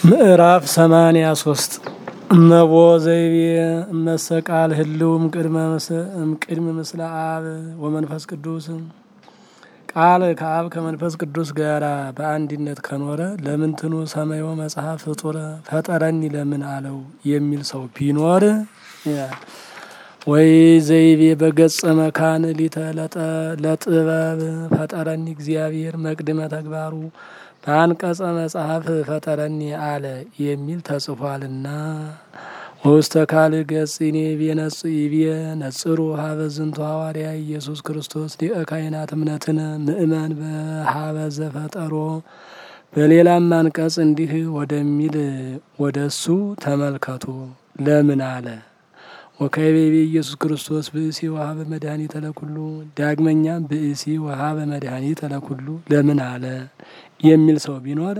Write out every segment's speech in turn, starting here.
ምዕራፍ ሰማንያ ሶስት እመቦ ዘይቤ እመሰቃል ህልውም ቅድመ ምስለ አብ ወመንፈስ ቅዱስ ቃል ከአብ ከመንፈስ ቅዱስ ጋር በአንድነት ከኖረ ለምንትኑ ሰማዮ መጽሐፍ ፍጡረ ፈጠረኒ ለምን አለው የሚል ሰው ቢኖር ወይ ዘይቤ በገጸ መካን ሊተ ለጥበብ ፈጠረኒ እግዚአብሔር መቅድመ ተግባሩ በአንቀጸ መጽሐፍ ፈጠረኒ አለ የሚል ተጽፏልና። ውስተ ካል ገጽ ኔቤ ነጽቤ ነጽሩ ሀበ ዝንቱ ሐዋርያ ኢየሱስ ክርስቶስ ሊቀ ካህናት እምነትን ምእመን በሀበ ዘፈጠሮ በሌላም አንቀጽ እንዲህ ወደሚል ወደ እሱ ተመልከቱ ለምን አለ ወከቤቤ ኢየሱስ ክርስቶስ ብእሲ ወሀበ መድኃኒተ ለኩሉ ዳግመኛም ብእሲ ወሀበ መድኃኒተ ለኩሉ ለምን አለ የሚል ሰው ቢኖር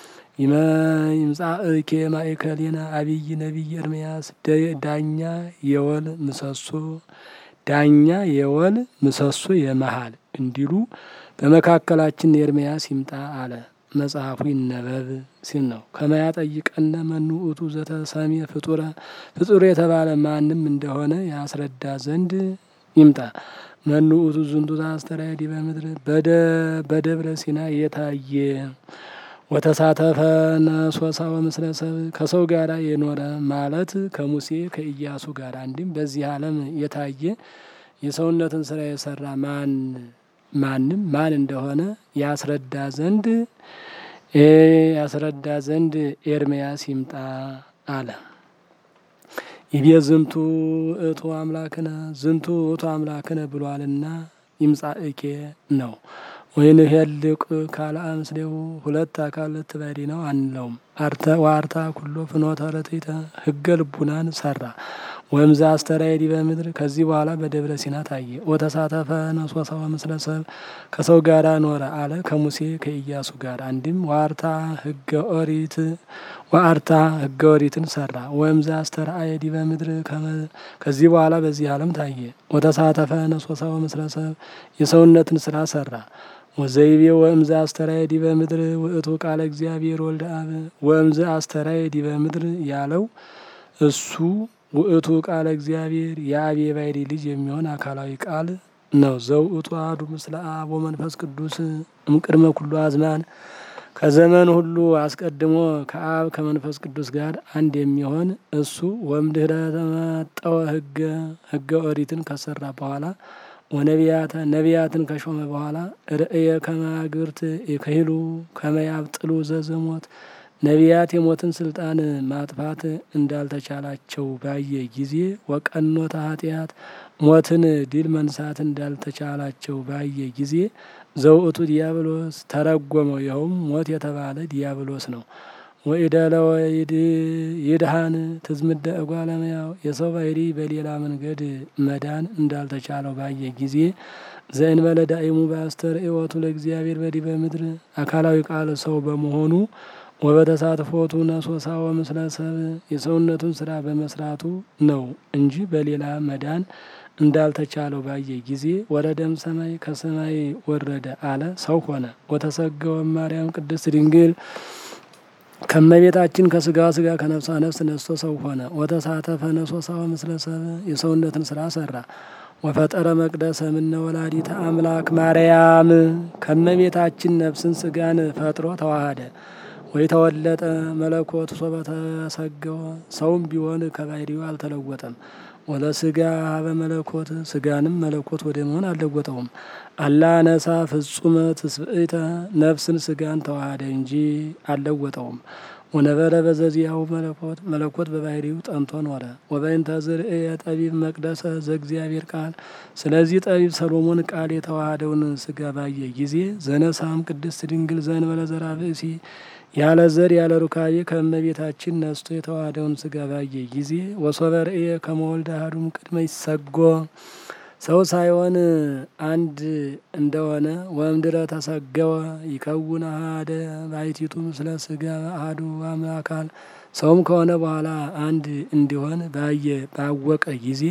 ይምጻእኬ ማእከሌነ አብይ ነቢይ ኤርምያስ ዳኛ የወል ምሰሶ ዳኛ የወል ምሰሶ የመሃል እንዲሉ በመካከላችን ኤርምያስ ይምጣ አለ። መጽሐፉ ይነበብ ሲል ነው። ከመያ ጠይቀነ መኑ ውእቱ ዘተሰሜ ፍጡረ ፍጡር የተባለ ማንም እንደሆነ ያስረዳ ዘንድ ይምጣ። መኑ ውእቱ ዝንቱ ዘአስተርአየ ዲበ ምድር በደብረ ሲና የታየ ወተሳተፈ ነሶሳ ወምስለ ሰብ ከሰው ጋር የኖረ ማለት ከሙሴ ከኢያሱ ጋር አንድም በዚህ ዓለም የታየ የሰውነትን ስራ የሰራ ማን ማንም ማን እንደሆነ ያስረዳ ዘንድ ያስረዳ ዘንድ ኤርምያስ ይምጣ አለ። ይቤ ዝንቱ እቱ አምላክነ ዝንቱ እቱ አምላክነ ብሏልና ይምጻእኬ ነው። ወይን ሄልቅ ካልአ ምስሌው ሁለት አካል ትበዲ ነው አንለውም። አርተ ዋርታ ኩሎ ፍኖተ ረትዕተ ህገ ልቡናን ሰራ ወምዛ አስተርአየ ዲበ ምድር ከዚህ በኋላ በደብረ ሲና ታየ። ወተሳተፈ ነሶሳ ወምስለ ሰብ ከሰው ጋራ ኖረ አለ ከሙሴ ከኢያሱ ጋር አንድም ዋርታ ህገ ኦሪት ዋርታ ህገ ኦሪትን ሰራ። ወምዛ አስተርአየ ዲበ ምድር ከዚህ በኋላ በዚህ ዓለም ታየ። ወተሳተፈ ነሶሳ ወምስለ ሰብ የሰውነትን ስራ ሰራ። ወዘይቤ ወእምዘ አስተርአየ ዲበ ምድር ውእቱ ቃለ እግዚአብሔር ወልደ አብ ወእምዘ አስተርአየ ዲበ ምድር ያለው እሱ ውእቱ ቃለ እግዚአብሔር የአብ የባሕርይ ልጅ የሚሆን አካላዊ ቃል ነው። ዘውእቱ አሐዱ ምስለ አብ ወመንፈስ ቅዱስ እምቅድመ ኩሉ አዝማን ከዘመን ሁሉ አስቀድሞ ከአብ ከመንፈስ ቅዱስ ጋር አንድ የሚሆን እሱ ወእምድኅረ ተመጠወ ህገ ህገ ኦሪትን ከሰራ በኋላ ወነቢያተ ነቢያትን ከሾመ በኋላ ርእየ ከማግብርት የከሂሉ ከመያብጥሉ ዘዘሞት ነቢያት የሞትን ስልጣን ማጥፋት እንዳልተቻላቸው ባየ ጊዜ ወቀኖተ ኃጢአት ሞትን ድል መንሳት እንዳልተቻላቸው ባየ ጊዜ ዘውእቱ ዲያብሎስ ተረጎመው። ይኸውም ሞት የተባለ ዲያብሎስ ነው። ወኢደለወ ይድሃን ትዝምደ እጓለመያው የሰው ባሕርይ በሌላ መንገድ መዳን እንዳልተቻለው ባየ ጊዜ ዘእንበለ ዳእሙ በአስተርእዮቱ ለእግዚአብሔር በዲበ ምድር አካላዊ ቃል ሰው በመሆኑ ወበተሳትፎቱ ነሶሳ ወምስለ ሰብ የሰውነቱን ስራ በመስራቱ ነው እንጂ በሌላ መዳን እንዳልተቻለው ባየ ጊዜ ወረደም ሰማይ ከሰማይ ወረደ አለ ሰው ሆነ። ወተሰገወ ማርያም ቅድስት ድንግል ከመቤታችን ከስጋዋ ስጋ ከነፍሷ ነፍስ ነስቶ ሰው ሆነ። ወተሳተፈ ነሶሳ ወምስለ ሰብ የሰውነትን ስራ ሰራ። ወፈጠረ መቅደሰ እምነ ወላዲተ አምላክ ማርያም ከመቤታችን ነፍስን ስጋን ፈጥሮ ተዋሃደ። ወይ ተወለጠ መለኮት ሶበ ተሰገወ ሰውም ቢሆን ከባሕርዩ አልተለወጠም። ወለ ስጋ ሀበ መለኮት ስጋንም መለኮት ወደ መሆን አልለወጠውም። አላ ነሳ ፍጹመ ትስብእተ ነፍስን ስጋን ተዋሃደ እንጂ አልለወጠውም። ወነበረ በዘዚያው መለኮት መለኮት በባሕርዩ ጠንቶ ኖረ። ወበእንተ ዝርእየ ጠቢብ መቅደሰ ዘእግዚአብሔር ቃል ስለዚህ ጠቢብ ሰሎሞን ቃል የተዋሃደውን ስጋ ባየ ጊዜ ዘነሳም ቅድስት ድንግል ዘእንበለ ዘርአ ብእሲ ያለ ዘር ያለ ሩካቤ ከእመቤታችን ነስቶ የተዋሃደውን ስጋ ባየ ጊዜ ወሶበ ርእየ ከመ ወልደ አሐዱም ቅድመ ይሰጎ ሰው ሳይሆን አንድ እንደሆነ ወእምድረ ተሰገወ ይከውን አሐደ ባሕቲቱ ምስለ ስጋ አሐዱ አካል ሰውም ከሆነ በኋላ አንድ እንዲሆን ባየ ባወቀ ጊዜ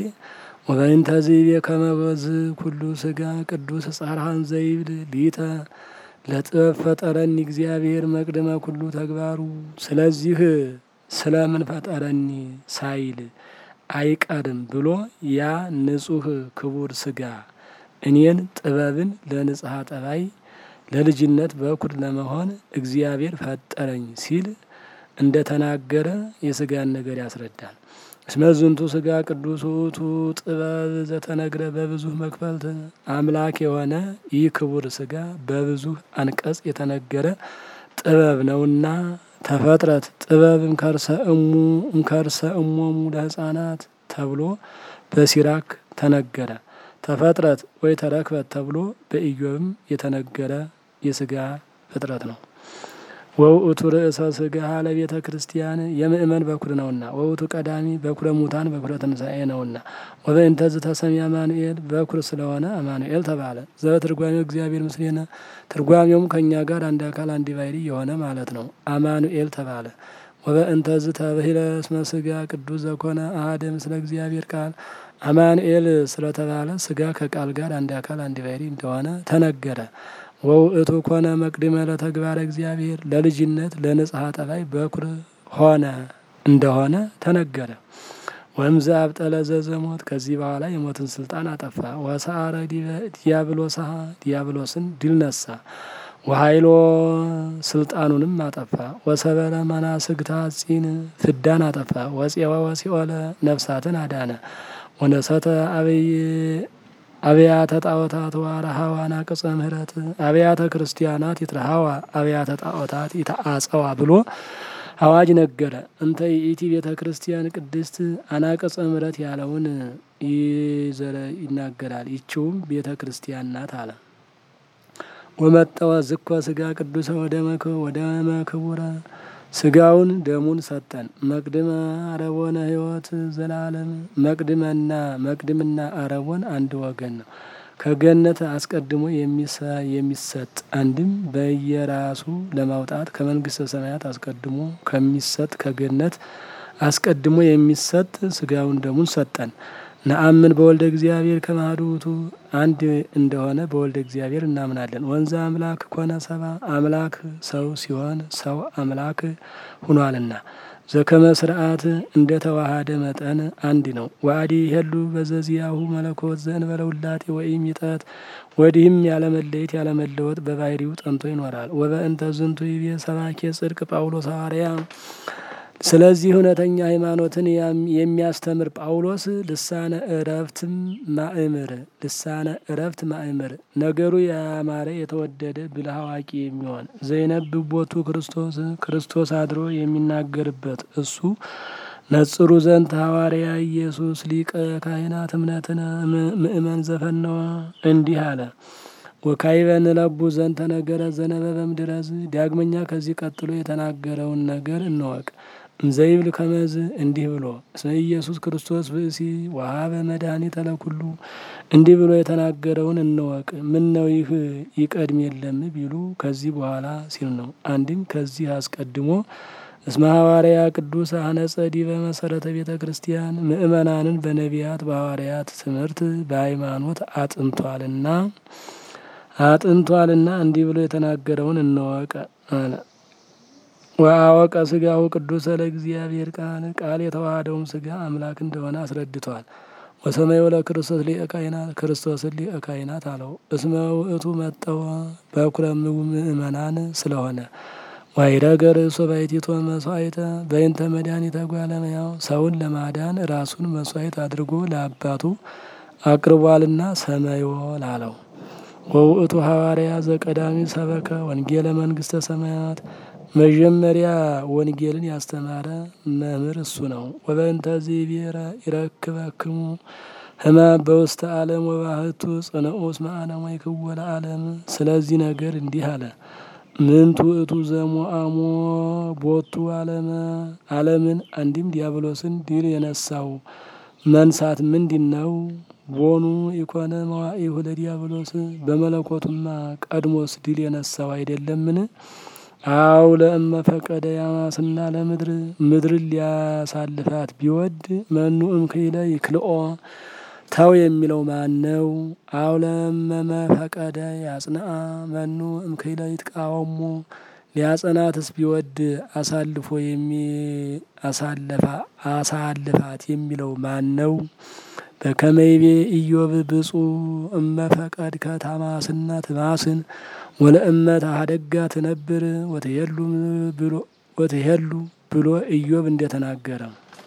ወበእንተ ዘይቤ ከመ በዝ ኩሉ ስጋ ቅዱስ ጸርሃን ዘይብል ሊተ ለጥበብ ፈጠረኒ እግዚአብሔር መቅደመ ኩሉ ተግባሩ። ስለዚህ ስለምን ፈጠረኒ ሳይል አይቀርም ብሎ ያ ንጹሕ ክቡር ስጋ እኔን ጥበብን ለንጽሐ ጠባይ ለልጅነት በኩር ለመሆን እግዚአብሔር ፈጠረኝ ሲል እንደ ተናገረ የስጋን ነገር ያስረዳል። እስመ ዝንቱ ስጋ ቅዱስ ውእቱ ጥበብ ዘተነግረ በብዙ መክፈልት አምላክ የሆነ ይህ ክቡር ስጋ በብዙ አንቀጽ የተነገረ ጥበብ ነውና ተፈጥረት ጥበብ እምከርሰ እሙ እምከርሰ እሞሙ ለሕፃናት ተብሎ በሲራክ ተነገረ። ተፈጥረት ወይ ተረክበት ተብሎ በኢዮብም የተነገረ የስጋ ፍጥረት ነው። ወውእቱ ርእሰ ስጋ ለቤተ ክርስቲያን የምእመን በኩር ነውና፣ ወውእቱ ቀዳሚ በኩረ ሙታን በኩረ ትንሣኤ ነውና፣ ወበእንተ ዝተሰምየ አማኑኤል በኩር ስለሆነ አማኑኤል ተባለ። ዘበትርጓሜው እግዚአብሔር ምስሌነ ትርጓሜውም ከእኛ ጋር አንድ አካል አንድ ባሕርይ የሆነ ማለት ነው። አማኑኤል ተባለ። ወበእንተ ዝተብሂለ እስመ ስጋ ቅዱስ ዘኮነ አሐደ ምስለ እግዚአብሔር ቃል አማኑኤል ስለተባለ ስጋ ከቃል ጋር አንድ አካል አንድ ባሕርይ እንደሆነ ተነገረ። ወውእቱ ኮነ መቅድመ ለተግባረ እግዚአብሔር ለልጅነት ለንጽሐ ጠባይ በኩር ሆነ እንደሆነ ተነገረ። ወእምዘ አብጠለ ዘዘሞት ከዚህ በኋላ የሞትን ስልጣን አጠፋ። ወሰአረ ዲያብሎሳ ዲያብሎስን ድል ነሳ። ወኃይሎ ስልጣኑንም አጠፋ። ወሰበረ መናስግታ ጺን ፍዳን አጠፋ። ወፄወ ወሲኦለ ነፍሳትን አዳነ። ወነሰተ አበይ አብያተ ጣዖታት ዋረሃዋ ናቅጸ ምህረት አብያተ ክርስቲያናት ይትረሃዋ አብያተ ጣዖታት ይተአጸዋ ብሎ አዋጅ ነገረ። እንተ ይእቲ ቤተ ክርስቲያን ቅድስት አናቅጸ ምህረት ያለውን ይዘረ ይናገራል። ይችውም ቤተ ክርስቲያን ናት አለ። ወመጠወ ዝኮ ስጋ ቅዱሰ ወደመ ክቡረ ስጋውን ደሙን ሰጠን። መቅድመ አረቦነ ሕይወት ዘላለም መቅድመና መቅድምና አረቦን አንድ ወገን ነው። ከገነት አስቀድሞ የሚሰጥ አንድም በየራሱ ለማውጣት ከመንግስተ ሰማያት አስቀድሞ ከሚሰጥ ከገነት አስቀድሞ የሚሰጥ ስጋውን ደሙን ሰጠን። ነአምን በወልደ እግዚአብሔር ከማህዱ ውእቱ አንድ እንደሆነ በወልደ እግዚአብሔር እናምናለን። ወንዘ አምላክ ኮነ ሰባ አምላክ ሰው ሲሆን ሰው አምላክ ሁኗልና ዘከመ ስርዓት እንደ ተዋሃደ መጠን አንድ ነው። ዋዲ ሄሉ በዘዚያሁ መለኮት ዘእንበለ ውላጤ ወኢም ይጠት ወዲህም ያለመለየት ያለመለወጥ በባህሪው ጠንቶ ይኖራል። ወበእንተ ዝንቱ ይቤ ሰባኬ ጽድቅ ጳውሎስ ሐዋርያ ስለዚህ እውነተኛ ሃይማኖትን የሚያስተምር ጳውሎስ ልሳነ እረፍትም ማእምር ልሳነ እረፍት ማእምር ነገሩ ያማረ የተወደደ ብልህ አዋቂ የሚሆን ዘይነብብ ቦቱ ክርስቶስ ክርስቶስ አድሮ የሚናገርበት እሱ ነጽሩ ዘንት ሐዋርያ ኢየሱስ ሊቀ ካህናት እምነትን ምእመን ዘፈነወ እንዲህ አለ። ወካይበ ንለቡ ዘንተ ነገረ ዘነበበም ድረዝ ዳግመኛ ከዚህ ቀጥሎ የተናገረውን ነገር እንወቅ። እንዘይብል ከመዝ እንዲህ ብሎ እስመ ኢየሱስ ክርስቶስ ብእሲ ወሀበ መድኃኒተ ለኩሉ እንዲህ ብሎ የተናገረውን እንወቅ። ምን ነው ይህ ይቀድም የለም ቢሉ ከዚህ በኋላ ሲል ነው። አንድም ከዚህ አስቀድሞ እስመ ሐዋርያ ቅዱስ አነጸ ዲበ መሰረተ ቤተ ክርስቲያን ምእመናንን በነቢያት በሐዋርያት ትምህርት በሃይማኖት አጥንቷልና አጥንቷልና እንዲህ ብሎ የተናገረውን እንወቅ አለ። ወአወቀ ስጋሁ ቅዱሰ ለእግዚአብሔር ቃል ቃል የተዋሃደውም ስጋ አምላክ እንደሆነ አስረድቷል። ወሰማዩ ለክርስቶስ ሊቀ ካህናት ክርስቶስን ሊቀ ካህናት አለው። እስመ ውእቱ መጠወ በኩረ ምእመናን ስለሆነ ዋይረገ ርእሶ ባሕቲቶ መስዋዕተ በእንተ መድኃኒተ እጓለ እመሕያው ሰውን ለማዳን ራሱን መስዋዕት አድርጎ ለአባቱ አቅርቧልና ሰማዮ ላለው ወውእቱ ሐዋርያ ዘቀዳሚ ሰበከ ወንጌለ መንግስተ ሰማያት መጀመሪያ ወንጌልን ያስተማረ መምህር እሱ ነው። ወበእንተዚህ ብሔረ ይረክበክሙ ሕማም በውስተ ዓለም ወባህቱ ጽንዑስ መዓለም ወይክወለ ዓለም። ስለዚህ ነገር እንዲህ አለ። ምንቱ ውእቱ ዘሞአሞ ቦቱ ዓለመ ዓለምን አንድም ዲያብሎስን ድል የነሳው መንሳት ምንድን ነው? ቦኑ ኢኮነ መዋኢሁ ለዲያብሎስ በመለኮቱማ ቀድሞስ ድል የነሳው አይደለምን? አው ለእመ ፈቀደ ያማስና ለምድር ምድርን ሊያሳልፋት ቢወድ መኑ እምክለ ይክልኦ ተው የሚለው ማን ነው? አውለመመ ፈቀደ ያጽንአ መኑ እምክለ ይትቃወሙ ሊያጸናትስ ቢወድ አሳልፎ አሳልፋት የሚለው ማን ነው? በከመይቤ ኢዮብ ብፁ እመ ፈቀድ ከታማስና ትማስን ወለእመ ታሀደጋ ትነብር ወትሄሉ ብሎ ኢዮብ እንደተናገረ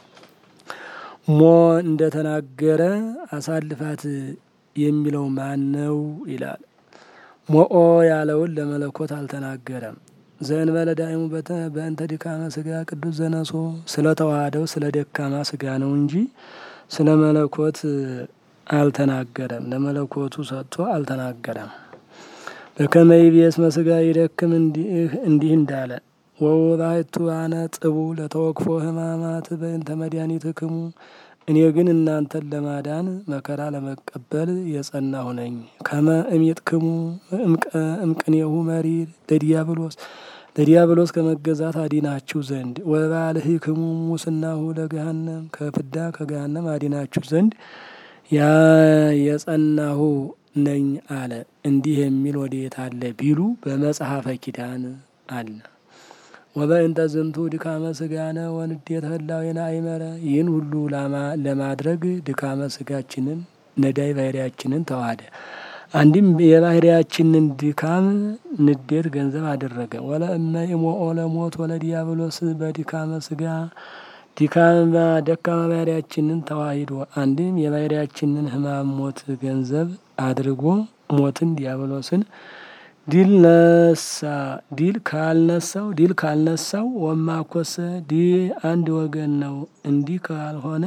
ሞ እንደተናገረ አሳልፋት የሚለው ማን ነው ይላል። ሞኦ ያለውን ለመለኮት አልተናገረም። ዘእንበለ ዳይሙ በእንተ ድካመ ስጋ ቅዱስ ዘነሶ ስለ ተዋህደው ስለ ደካማ ስጋ ነው እንጂ ስለ መለኮት አልተናገረም። ለመለኮቱ ሰጥቶ አልተናገረም። በከመይቤ እስመ ስጋ ይደክም እንዲህ እንዳለ ወውባይቱ አነ ጥቡ ለተወክፎ ሕማማት በእንተ መድኃኒትክሙ እኔ ግን እናንተን ለማዳን መከራ ለመቀበል የጸናሁ ነኝ። ከመ እሜጥክሙ እምቅኔሁ መሪር ለዲያብሎስ ለዲያብሎስ ከመገዛት አዲናችሁ ዘንድ ወባልህክሙ ሙስናሁ ለገሃነም ከፍዳ ከገሃነም አዲናችሁ ዘንድ ያ የጸናሁ ነኝ አለ። እንዲህ የሚል ወዴት አለ ቢሉ በመጽሐፈ ኪዳን አለ። ወበእንተ ዝንቱ ድካመ ስጋነ ወንዴተ ህላዌነ አይመረ ይህን ሁሉ ለማድረግ ድካመ ስጋችንን ነዳይ ባህሪያችንን ተዋሃደ። አንድም የባህሪያችንን ድካም ንዴት ገንዘብ አደረገ። ወለእመ ኢሞኦ ለሞት ወለዲያብሎስ በድካመ ስጋ ድካም ደካማ ባህሪያችንን ተዋሂዶ አንድም የባህሪያችንን ሕማም ሞት ገንዘብ አድርጎ ሞትን ዲያብሎስን ዲል ነሳ ዲል ካልነሳው ዲል ካልነሳው ወማኮሰ ዲ አንድ ወገን ነው። እንዲህ ካልሆነ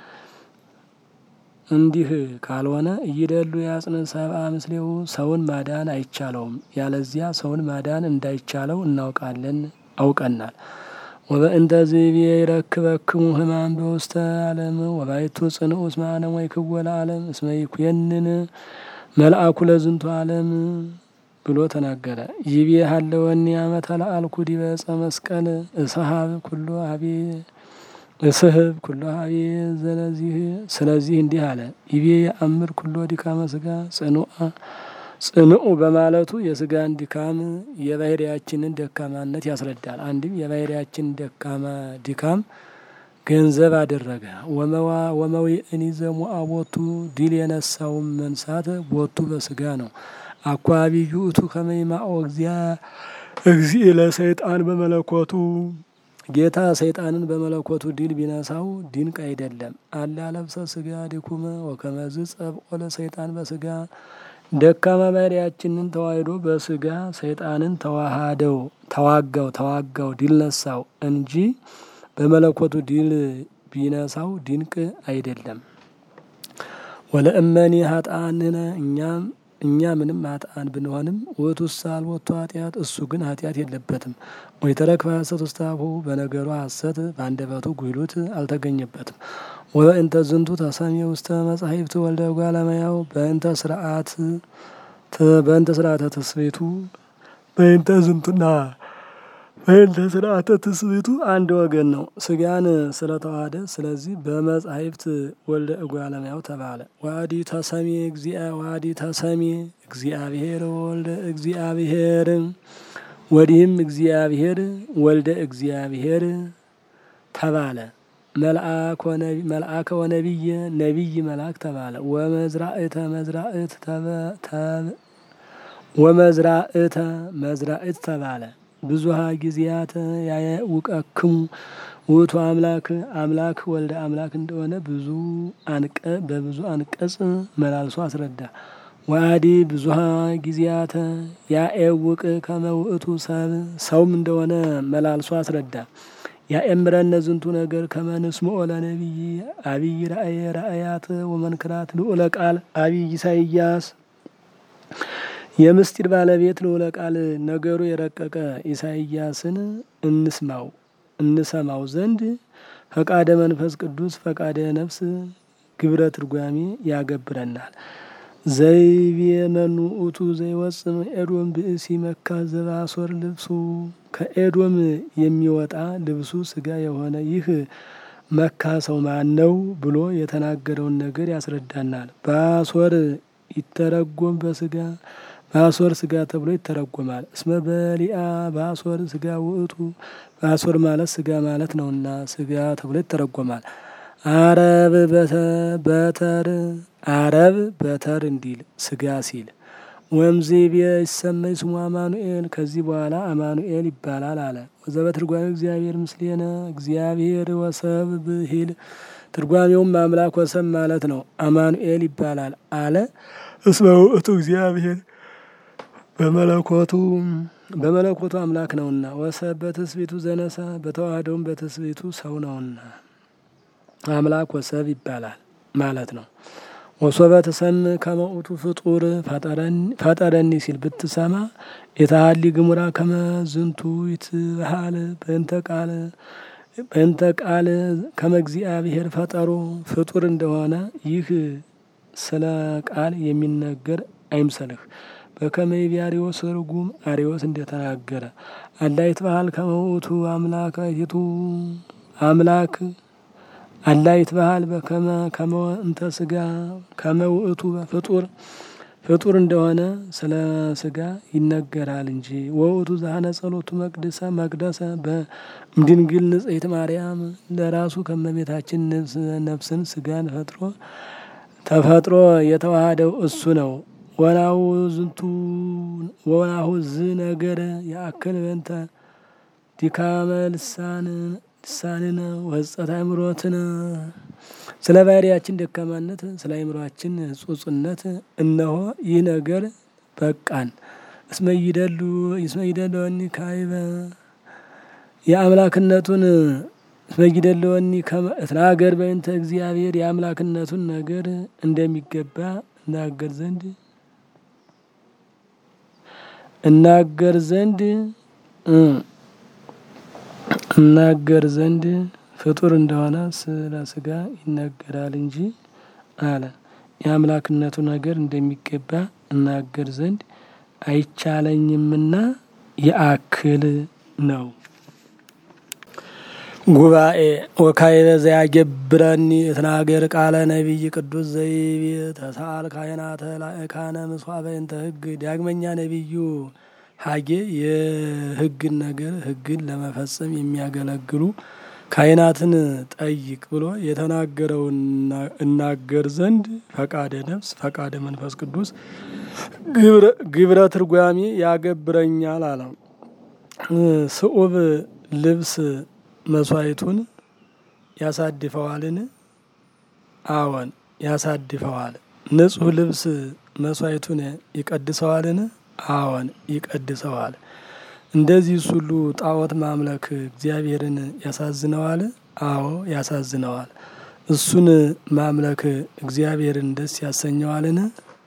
እንዲህ ካልሆነ እይደሉ ያጽን ሰብአ ምስሌው ሰውን ማዳን አይቻለውም። ያለዚያ ሰውን ማዳን እንዳይቻለው እናውቃለን አውቀናል። ወበእንተ ዝቤ ይረክበክሙ ህማም በውስተ ዓለም ወባይቱ ጽንዑ እስመ ዓለም ወይ ክወለ ዓለም እስመ ይኩየንን መልአኩ ለዝንቱ ዓለም ብሎ ተናገረ። ይቤ ሀለወኒ አመተ ለአልኩ ዲበ ዕፀ መስቀል እስሀብ ኩሎ ሀቤ እስህብ ኩሎ ሀቤ ዘለዚህ ስለዚህ እንዲህ አለ። ይቤ የአምር ኩሎ ድካመ ስጋ ጽኑአ ጽንዑ በማለቱ የስጋን ድካም የባህሪያችንን ደካማነት ያስረዳል። አንድም የባህሪያችን ደካማ ድካም ገንዘብ አደረገ። ወመዊእኒ ዘሙአ ቦቱ ድል የነሳውን መንሳት ቦቱ በስጋ ነው። አኳቢ ውእቱ ከመይማኦ እግዚእ ለሰይጣን በመለኮቱ ጌታ ሰይጣንን በመለኮቱ ድል ቢነሳው ድንቅ አይደለም። አላ ለብሰ ስጋ ድኩመ ወከመዝ ጸብቆ ለሰይጣን በስጋ ደካማ ባህሪያችንን ተዋህዶ በስጋ ሰይጣንን ተዋሃደው ተዋጋው ተዋጋው ድል ነሳው እንጂ በመለኮቱ ድል ቢነሳው ድንቅ አይደለም። ወለእመኒ ሀጣንነ እኛም እኛ ምንም ሀጣን ብንሆንም ውእቱሰ አልቦቱ ኃጢአት እሱ ግን ኃጢአት የለበትም። ወይተረክፈ ሐሰት ውስተ አፉሁ በነገሩ ሐሰት በአንደበቱ ጉይሉት አልተገኘበትም። ወበእንተ ዝንቱ ተሰሚ ውስተ መጻሕፍት ወልደ እጓለ እመሕያው በእንተ ስርዓት በእንተ ስርዓተ ትስብእቱ በእንተ ዝንቱና በእንተ ስርዓተ ትስብእቱ አንድ ወገን ነው። ስጋን ስለተዋሃደ ስለዚህ በመጻሕፍት ወልደ እጓለ እመሕያው ተባለ። ዋዲ ተሰሚ እግዚአ ዋዲ ተሰሚ እግዚአብሔር ወልደ እግዚአብሔር ወዲህም እግዚአብሔር ወልደ እግዚአብሔር ተባለ። መልአከ ወነቢየ ነቢይ መልአክ ተባለ። ወመዝራእተ መዝራእት ወመዝራእተ መዝራእት ተባለ። ብዙሃ ጊዜያት ያውቀክሙ ውእቱ አምላክ አምላክ ወልደ አምላክ እንደሆነ ብዙ አንቀ በብዙ አንቀጽ መላልሶ አስረዳ። ወአዲ ብዙሃ ጊዜያተ ያኤውቅ ከመ ውእቱ ሰብ ሰውም እንደሆነ መላልሶ አስረዳ። ያኤምረነ ዝንቱ ነገር ከመ ንስምዖ ለነቢይ አብይ ራእየ ራእያት ወመንክራት ልዑለ ቃል አብይ ኢሳይያስ የምስጢር ባለቤት ልዑለ ቃል ነገሩ የረቀቀ ኢሳይያስን እንስማው እንሰማው ዘንድ ፈቃደ መንፈስ ቅዱስ ፈቃደ ነፍስ ግብረ ትርጓሜ ያገብረናል። ዘይቤ መኑ ውእቱ ዘይወፅም ኤዶም ብእሲ መካ ዘባሶር ልብሱ ከኤዶም የሚወጣ ልብሱ ስጋ የሆነ ይህ መካ ሰው ማን ነው ብሎ የተናገረውን ነገር ያስረዳናል። በአሶር ይተረጎም በስጋ በአሶር ስጋ ተብሎ ይተረጎማል። እስመ በሊአ በአሶር ስጋ ውእቱ በአሶር ማለት ስጋ ማለት ነውና ስጋ ተብሎ ይተረጎማል። አረብ በተር አረብ በተር እንዲል ስጋ ሲል ወምዚ ቢየ ይሰመይ ስሙ አማኑኤል ከዚህ በኋላ አማኑኤል ይባላል አለ። ወዘበ ትርጓሜ እግዚአብሔር ምስሌነ እግዚአብሔር ወሰብ ብሂል ትርጓሜውም አምላክ ወሰብ ማለት ነው። አማኑኤል ይባላል አለ። እስመ ውእቱ እግዚአብሔር በመለኮቱ በመለኮቱ አምላክ ነውና ወሰብ በትስቢቱ ዘነሳ በተዋህደውም በትስቢቱ ሰው ነውና አምላክ ወሰብ ይባላል ማለት ነው። ወሶበ ተሰም ከመውቱ ፍጡር ፈጠረኒ ሲል ብትሰማ የተሀሊ ግሙራ ከመ ዝንቱ ይትበሃል በእንተ ቃል በእንተ ቃል ከመ እግዚአብሔር ፈጠሮ ፍጡር እንደሆነ ይህ ስለ ቃል የሚነገር አይምሰልህ። በከመ ይቤ አርዮስ ርጉም አርዮስ እንደተናገረ አላ ይትበሃል ከመ ውእቱ አምላካቲቱ አምላክ አላ ይትበሃል በከመ ከመ እንተ ስጋ ከመ ውእቱ ፍጡር ፍጡር እንደሆነ ስለ ስጋ ይነገራል እንጂ ወውእቱ ዛህነ ጸሎቱ መቅደሰ መቅደሰ በድንግል ንጽሕት ማርያም ለራሱ ከመቤታችን ነፍስን ስጋን ፈጥሮ ተፈጥሮ የተዋሃደው እሱ ነው። ወናሁ ዝንቱ ወናሁ ዝ ነገር የአክል በንተ ዲካመ ልሳን ልሳንነ ወጸት አእምሮትነ ስለ ባህሪያችን ደካማነት ስለ አእምሮአችን ጹጽነት እነሆ ይህ ነገር በቃን። እስመ ይደሉ እስመ ይደለወኒ ካይበ የአምላክነቱን እስመ ይደለወኒ እትናገር በእንተ እግዚአብሔር የአምላክነቱን ነገር እንደሚገባ እናገር ዘንድ እናገር ዘንድ እናገር ዘንድ ፍጡር እንደሆነ ስለ ስጋ ይነገራል እንጂ አለ። የአምላክነቱ ነገር እንደሚገባ እናገር ዘንድ አይቻለኝምና የአክል ነው። ጉባኤ ወካይበ ዘያገብረኒ እትናገር ቃለ ነቢይ ቅዱስ ዘይቤ ተሳል ካህናተ ላእካነ ምስዋዕ በእንተ ሕግ ዳግመኛ ነቢዩ ሀጌ የሕግን ነገር ሕግን ለመፈጸም የሚያገለግሉ ካህናትን ጠይቅ ብሎ የተናገረውን እናገር ዘንድ ፈቃደ ነፍስ ፈቃደ መንፈስ ቅዱስ ግብረ ትርጓሜ ያገብረኛል አለ። ስዑብ ልብስ መስዋዕቱን ያሳድፈዋልን? አዎን ያሳድፈዋል። ንጹሕ ልብስ መስዋዕቱን ይቀድሰዋልን? አዎን ይቀድሰዋል። እንደዚህ ሁሉ ጣዖት ማምለክ እግዚአብሔርን ያሳዝነዋል? አዎ ያሳዝነዋል። እሱን ማምለክ እግዚአብሔርን ደስ ያሰኘዋልን?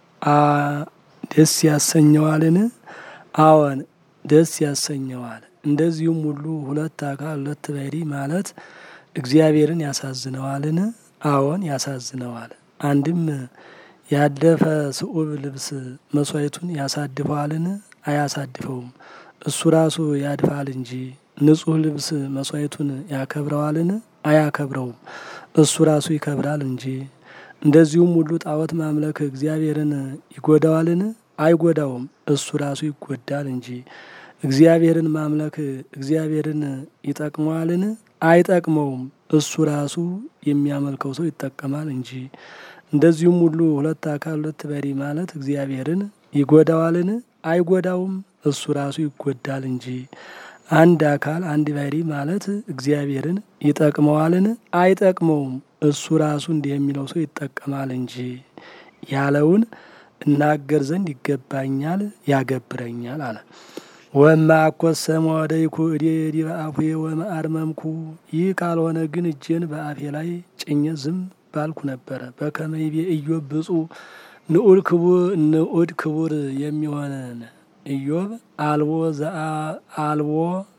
ደስ ያሰኘዋልን? አዎን ደስ ያሰኘዋል። እንደዚሁም ሁሉ ሁለት አካል ሁለት ባህሪ ማለት እግዚአብሔርን ያሳዝነዋልን? አዎን ያሳዝነዋል። አንድም ያደፈ ስዑብ ልብስ መስዋዕቱን ያሳድፈዋልን? አያሳድፈውም። እሱ ራሱ ያድፋል እንጂ። ንጹሕ ልብስ መስዋዕቱን ያከብረዋልን? አያከብረውም። እሱ ራሱ ይከብራል እንጂ። እንደዚሁም ሁሉ ጣዖት ማምለክ እግዚአብሔርን ይጎዳዋልን? አይጎዳውም። እሱ ራሱ ይጎዳል እንጂ። እግዚአብሔርን ማምለክ እግዚአብሔርን ይጠቅመዋልን? አይጠቅመውም። እሱ ራሱ የሚያመልከው ሰው ይጠቀማል እንጂ። እንደዚሁም ሁሉ ሁለት አካል ሁለት ባህሪ ማለት እግዚአብሔርን ይጎዳዋልን? አይጎዳውም። እሱ ራሱ ይጎዳል እንጂ። አንድ አካል አንድ ባህሪ ማለት እግዚአብሔርን ይጠቅመዋልን? አይጠቅመውም። እሱ ራሱ እንዲህ የሚለው ሰው ይጠቀማል እንጂ ያለውን እናገር ዘንድ ይገባኛል፣ ያገብረኛል አለ። ወማ አኮሰመ ወደይኩ እዴ ዲበ አፉየ ወመአርመምኩ ይህ ካልሆነ ግን እጄን በአፌ ላይ ጭኜ ዝም ባልኩ ነበረ። በከመ ይቤ ኢዮብ ብፁዕ ንዑድ ክቡር ንዑድ ክቡር የሚሆነን ኢዮብ አልቦ አልቦ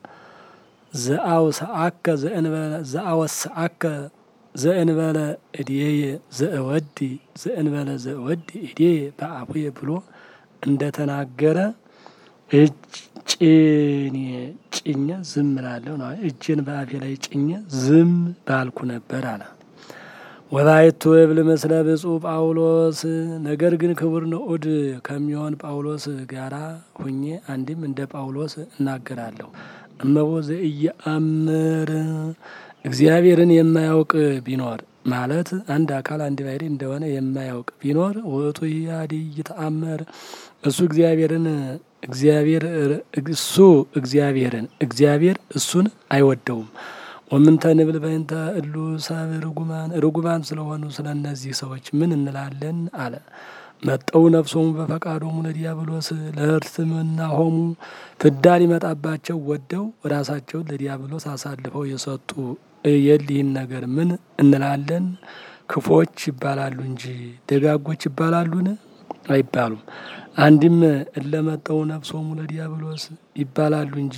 ዘአውሰአከ ዘአወሰአከ ዘእንበለ እድየ ዘእወዲ ዘእንበለ ዘእወዲ እድየ በአፉየ ብሎ እንደተናገረ ጭኔ ጭ ጭኘ ዝም እላለሁ ነው። እጄን በአፌ ላይ ጭኘ ዝም ባልኩ ነበር አለ። ወባይቱ እብል ምስለ ብፁዕ ጳውሎስ ነገር ግን ክቡር ንዑድ ከሚሆን ጳውሎስ ጋራ ሁኜ አንድም እንደ ጳውሎስ እናገራለሁ። እመቦ ዘኢየአምር እግዚአብሔርን የማያውቅ ቢኖር ማለት አንድ አካል አንድ ባሕርይ እንደሆነ የማያውቅ ቢኖር ውእቱ ያዲ ይተአመር እሱ እግዚአብሔርን እግዚአብሔር እሱ እግዚአብሔርን እግዚአብሔር እሱን አይወደውም። ወምንተ ንብል በእንተ እሉ ሰብ ርጉማን ርጉማን ስለሆኑ ስለ እነዚህ ሰዎች ምን እንላለን አለ። መጠው ነፍሶሙ በፈቃዶሙ ለዲያብሎስ ለእርትምና ሆሙ ፍዳ ሊመጣባቸው ወደው ራሳቸውን ለዲያብሎስ አሳልፈው የሰጡ የሊህን ነገር ምን እንላለን? ክፎች ይባላሉ እንጂ ደጋጎች ይባላሉን? አይባሉም። አንድም እለመጠው ነፍሶሙ ለዲያብሎስ ይባላሉ እንጂ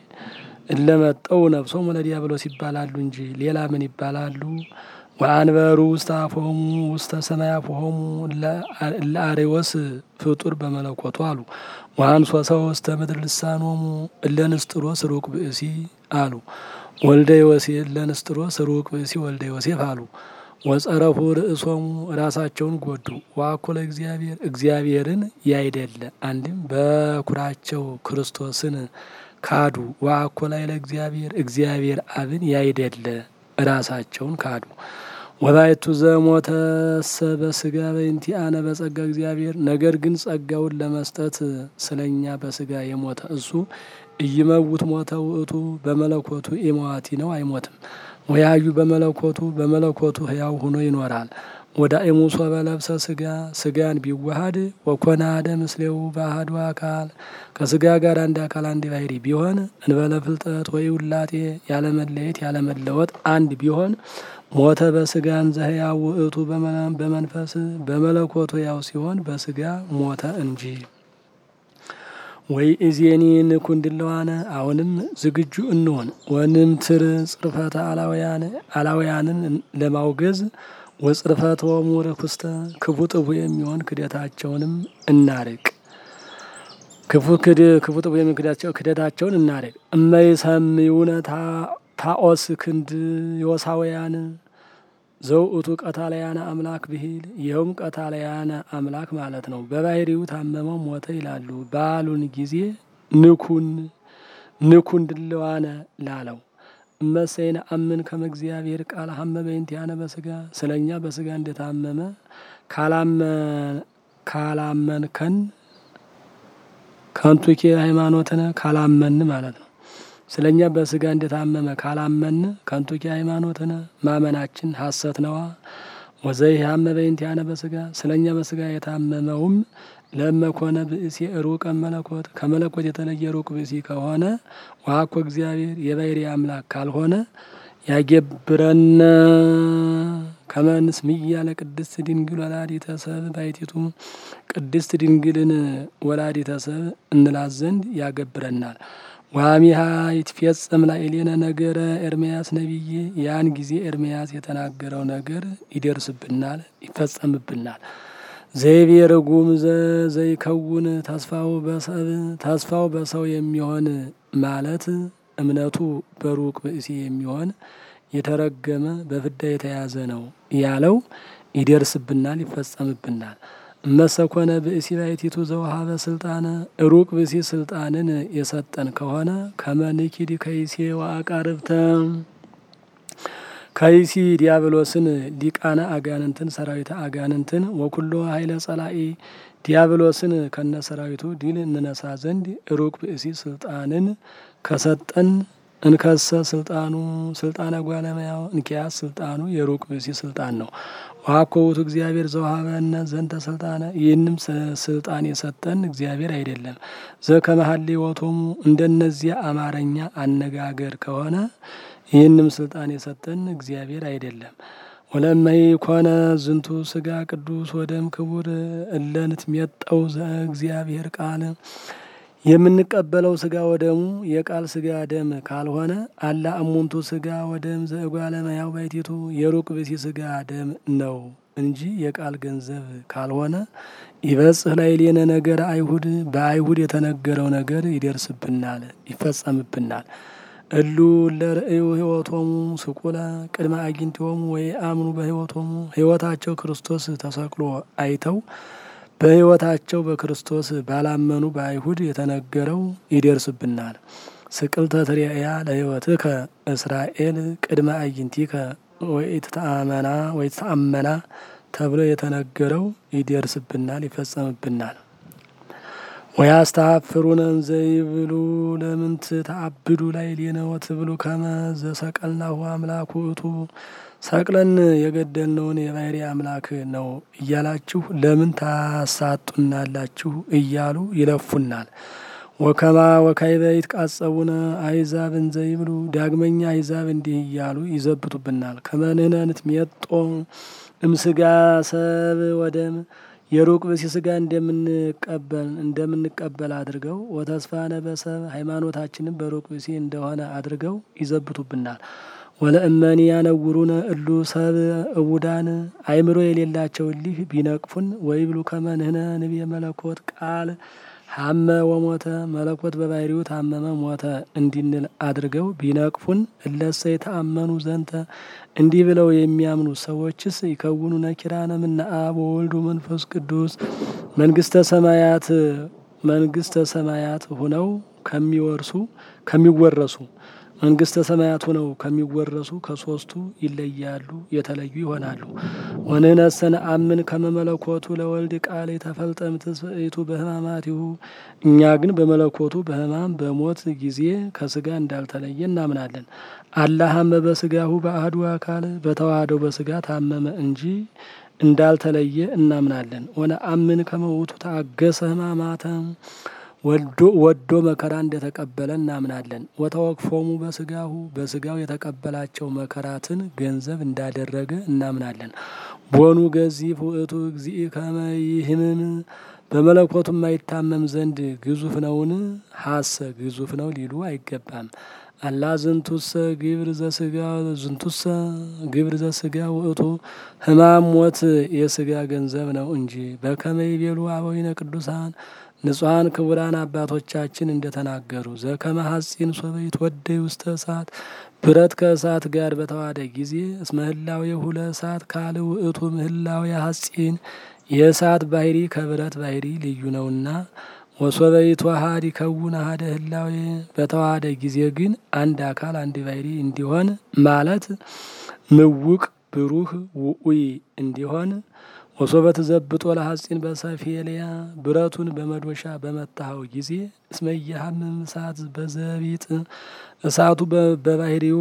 እለመጠው ነፍሶሙ ለዲያብሎስ ይባላሉ እንጂ ሌላ ምን ይባላሉ? ወአንበሩ ውስተ አፎሙ ውስተ ሰማይ አፎሙ ለአሬወስ ፍጡር በመለኮቱ አሉ። ወአንሶ ሰው ውስተ ምድር ልሳኖሙ እለ ንስጥሮስ ሩቅ ብእሲ አሉ። ወልደ ዮሴፍ እለ ንስጥሮስ ሩቅ ብእሲ ወልደ ዮሴፍ አሉ። ወጸረፉ ርእሶሙ ራሳቸውን ጎዱ። ዋኮለ እግዚአብሔር እግዚአብሔርን ያይደለ አንድም በኩራቸው ክርስቶስን ካዱ። ዋኮላይ ለእግዚአብሔር እግዚአብሔር አብን ያይደለ ራሳቸውን ካዱ። ወባይቱ ዘሞተሰ በስጋ በእንቲአነ በጸጋ እግዚአብሔር ነገር ግን ጸጋውን ለመስጠት ስለኛ በስጋ የሞተ እሱ እይመውት ሞተ ውእቱ በመለኮቱ ኢመዋቲ ነው አይሞትም። ወያዩ በመለኮቱ በመለኮቱ ህያው ሆኖ ይኖራል። ወደ ኢሙሶ በለብሰ ስጋ ስጋን ቢዋሃድ ወኮነ አሐደ ምስሌው በአሐዱ አካል ከስጋ ጋር አንድ አካል አንድ ባሕርይ ቢሆን እንበለ ፍልጠት ወይ ውላጤ ያለመለየት ያለመለወጥ አንድ ቢሆን ሞተ በስጋን ዘህያው ውእቱ በመንፈስ በመለኮቱ ያው ሲሆን በስጋ ሞተ እንጂ። ወይ እዜኒ ንኩንድለዋነ አሁንም ዝግጁ እንሆን ወንምትር ጽርፈተ አላውያን አላውያንን ለማውገዝ ወጽርፈተ ወሙር ኩስተ ክፉ ጥፉ የሚሆን ክደታቸውንም እናርቅ። ክፉ ክድ ክፉ ጥፉ የሚሆን ክደታቸውን እናርቅ። እመይሰምዩነ ታኦስ ክንድ ዮሳውያን ዘውእቱ ቀታለያነ አምላክ ብሂል ይኸውም ቀታለያነ አምላክ ማለት ነው። በባሕርዩ ታመመው ሞተ ይላሉ ባሉን ጊዜ ንኩን ንኩን ድለዋነ ላለው እመሰይነ አምን ከመ እግዚአብሔር ቃል ሀመ በእንቲአነ በስጋ ስለ እኛ በስጋ እንደታመመ ካላመንከን ከንቱኬ ሃይማኖትነ ካላመን ማለት ነው። ስለ እኛ በስጋ እንደታመመ ካላመን ከንቱኬ ሃይማኖትነ ማመናችን ሐሰት ነዋ። ወዘይ ሀመ በእንቲአነ በስጋ ስለ እኛ በስጋ የታመመውም ለመኮነ ብእሲ ሩቀ መለኮት ከመለኮት የተለየ ሩቅ ብእሲ ከሆነ ዋኮ እግዚአብሔር የባሕርይ አምላክ ካልሆነ ያገብረነ ከመንስ ምያ ለቅድስት ድንግል ወላዲተ ሰብ ባሕቲቱ ቅድስት ድንግልን ወላዲተ ሰብ እንላት ዘንድ ያገብረናል። ዋሚሃ ይትፌጸም ላዕሌነ ነገረ ኤርምያስ ነቢይ ያን ጊዜ ኤርምያስ የተናገረው ነገር ይደርስብናል፣ ይፈጸምብናል። ዘይቤ ርጉም ዘይከውን ተስፋው በሰብ ተስፋው በሰው የሚሆን ማለት እምነቱ በሩቅ ብእሲ የሚሆን የተረገመ በፍዳ የተያዘ ነው ያለው ይደርስብናል፣ ይፈጸምብናል። እመሰኮነ ብእሲ ባሕቲቱ ዘውሃበ ስልጣነ ሩቅ ብእሲ ስልጣንን የሰጠን ከሆነ ከመንኪድ ከይሴ ወአቃርብተ ከይሲ ዲያብሎስን ሊቃነ አጋንንትን ሰራዊተ አጋንንትን ወኩሎ ኃይለ ጸላኢ ዲያብሎስን ከነ ሰራዊቱ ድል እንነሳ ዘንድ ሩቅ ብእሲ ስልጣንን ከሰጠን እንከሰ ስልጣኑ ስልጣነ ጓለመያው እንኪያስ ስልጣኑ የሩቅ ብእሲ ስልጣን ነው። ዋኮ ውእቱ እግዚአብሔር ዘውሃበነ ዘንተ ስልጣነ ይህንም ስልጣን የሰጠን እግዚአብሔር አይደለም። ዘከመሀሌ ወቶሙ እንደነዚያ አማርኛ አነጋገር ከሆነ ይህንም ስልጣን የሰጠን እግዚአብሔር አይደለም። ወለመይ ኮነ ዝንቱ ስጋ ቅዱስ ወደም ክቡር እለንት ሜጠው ዘእግዚአብሔር ቃል የምንቀበለው ስጋ ወደሙ የቃል ስጋ ደም ካልሆነ አላ እሙንቱ ስጋ ወደም ዘእጓለ እመሕያው ባሕቲቱ የሩቅ ብእሲ ስጋ ደም ነው እንጂ የቃል ገንዘብ ካልሆነ ይበጽህ ላዕሌነ ነገር አይሁድ በአይሁድ የተነገረው ነገር ይደርስብናል፣ ይፈጸምብናል። እሉ ለርእዩ ሕይወቶሙ ስቁለ ቅድመ አግኝቶሙ ወይ አምኑ በሕይወቶሙ ሕይወታቸው ክርስቶስ ተሰቅሎ አይተው በሕይወታቸው በክርስቶስ ባላመኑ በአይሁድ የተነገረው ይደርስብናል። ስቅልተ ትሬእያ ለሕይወትከ እስራኤል ቅድመ አግኝቲከ ወይትተአመና ወይትተአመና ተብሎ የተነገረው ይደርስብናል፣ ይፈጸምብናል። ወያስተሐፍሩነ እንዘ ይብሉ ለምንት ተአብዱ ላዕሌነ ወትብሉ ከመ ዘሰቀልናሁ አምላኩ ውእቱ ሰቅለን የገደልነውን የባሕርይ አምላክ ነው እያላችሁ ለምን ታሳጡናላችሁ? እያሉ ይለፉናል። ወከማ ወካዕበ ይትቃጸቡነ አሕዛብ እንዘ ይብሉ ዳግመኛ አሕዛብ እንዲህ እያሉ ይዘብቱብናል። ከመ ንሕነ ንትሜጦ እምሥጋ ሰብ ወደም የሩቅ ብእሲ ሥጋ እንደምንቀበል እንደምንቀበል አድርገው ወተስፋነ በሰብ ሃይማኖታችንም በሩቅ ብእሲ እንደሆነ አድርገው ይዘብቱብናል። ወለእመኒ ያነውሩነ እሉ ሰብ እውዳን አእምሮ የሌላቸው እሊህ ቢነቅፉን ወይብሉ ከመ ንሕነ ንቤ መለኮት ቃል ሀመ ወሞተ መለኮት በባሕርዩ ታመመ ሞተ እንዲንል አድርገው ቢነቅፉን እለሰ የተአመኑ ዘንተ እንዲህ ብለው የሚያምኑ ሰዎችስ ይከውኑ ነኪራነ እምነ አብ ወወልድ ወመንፈስ ቅዱስ መንግስተ ሰማያት መንግስተ ሰማያት ሁነው ከሚወርሱ ከሚወረሱ መንግስተ ሰማያት ሆነው ከሚወረሱ ከሶስቱ ይለያሉ፣ የተለዩ ይሆናሉ። ወንሕነሰ ነአምን ከመ መለኮቱ ለወልድ ቃል የተፈልጠ እምትስብእቱ በሕማማቲሁ እኛ ግን በመለኮቱ በሕማም በሞት ጊዜ ከስጋ እንዳልተለየ እናምናለን። አላሃመ በስጋሁ በአሐዱ አካል በተዋህደው በስጋ ታመመ እንጂ እንዳልተለየ እናምናለን። ወነአምን ከመ ውእቱ ተአገሰ ሕማማተ ወዶ መከራ እንደተቀበለ እናምናለን። ወተወክፎሙ በስጋሁ በስጋው የተቀበላቸው መከራትን ገንዘብ እንዳደረገ እናምናለን። ቦኑ ገዚፍ ውእቱ እግዚእ ከመ ይህምም በመለኮቱ የማይታመም ዘንድ ግዙፍ ነውን? ሀሰ ግዙፍ ነው ሊሉ አይገባም። አላ ዝንቱሰ ግብር ዘስጋ ዝንቱሰ ግብር ዘስጋ ውእቱ ሕማም ሞት የስጋ ገንዘብ ነው እንጂ በከመ ይቤሉ አበዊነ ቅዱሳን ንጹሐን ክቡራን አባቶቻችን እንደተናገሩ ዘከመ ሐጺን ሶበ ይትወደይ ውስተ እሳት ብረት ከእሳት ጋር በተዋደ ጊዜ እስመ ህላዌሁ ለእሳት ካል ውእቱ ምህላዌ ሐጺን የእሳት ባህሪ ከብረት ባህሪ ልዩ ነውና ወሶበ ይትወሃድ ይከውን አሐደ ህላዌ በተዋሃደ ጊዜ ግን አንድ አካል አንድ ባህሪ እንዲሆን ማለት ምውቅ ብሩህ ውኡይ እንዲሆን ወሶበ ትዘብጦ ለሐጺን በሰፌልያ ብረቱን በመዶሻ በመታኸው ጊዜ እስመ ኢያሐምም እሳት በዘቢጥ እሳቱ በባህሪው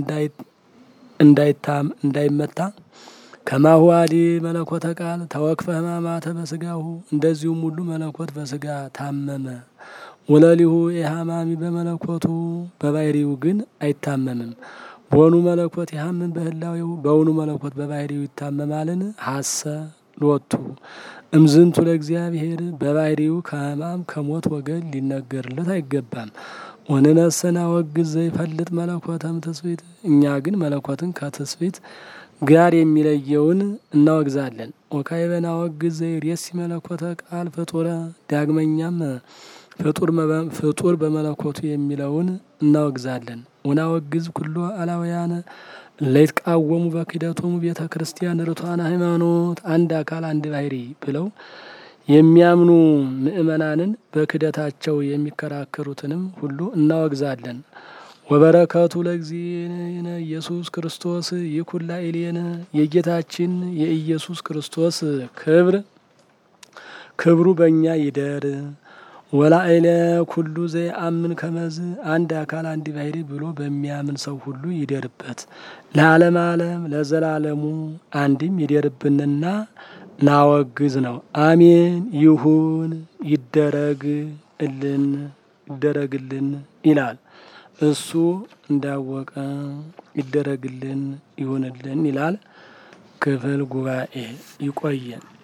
እንዳይታም እንዳይመታ ከማሁ አዲ መለኮተ ቃል ተወክፈ ሕማማተ በስጋሁ እንደዚሁም ሁሉ መለኮት በስጋ ታመመ። ወለሊሁ የሐማሚ በመለኮቱ በባህሪው ግን አይታመምም። በውኑ መለኮት የሐምን በህላዌው በውኑ መለኮት በባህሪው ይታመማልን? ሀሰ ሎቱ እምዝንቱ ለእግዚአብሔር በባህሪው ከሕማም ከሞት ወገን ሊነገርለት አይገባም። ወንነሰና ወግዝ ዘይፈልጥ መለኮተም ትስብእት እኛ ግን መለኮትን ከትስብእት ጋር የሚለየውን እናወግዛለን። ወካዕበና ወግዝ ዘይሬሲ መለኮተ ቃል ፍጡረ ዳግመኛም ፍጡር በመለኮቱ የሚለውን እናወግዛለን። ወናወግዝ ኩሎ አላውያነ ለይትቃወሙ በክህደቶሙ ቤተ ክርስቲያን ርቱዓነ ሃይማኖት አንድ አካል አንድ ባህሪ ብለው የሚያምኑ ምእመናንን በክህደታቸው የሚከራከሩትንም ሁሉ እናወግዛለን። ወበረከቱ ለእግዚእነ ኢየሱስ ክርስቶስ ይኩን ላዕሌነ የጌታችን የኢየሱስ ክርስቶስ ክብር ክብሩ በእኛ ይደር። ወላዕለ ኩሉ ዘይአምን ከመዝ አንድ አካል አንድ ባህሪ ብሎ በሚያምን ሰው ሁሉ ይደርበት ለዓለም ዓለም ለዘላለሙ አንድም ይደርብንና ናወግዝ ነው። አሜን ይሁን ይደረግ እልን ይደረግልን ይላል። እሱ እንዳወቀ ይደረግልን ይሁንልን ይላል። ክፍል ጉባኤ ይቆየን።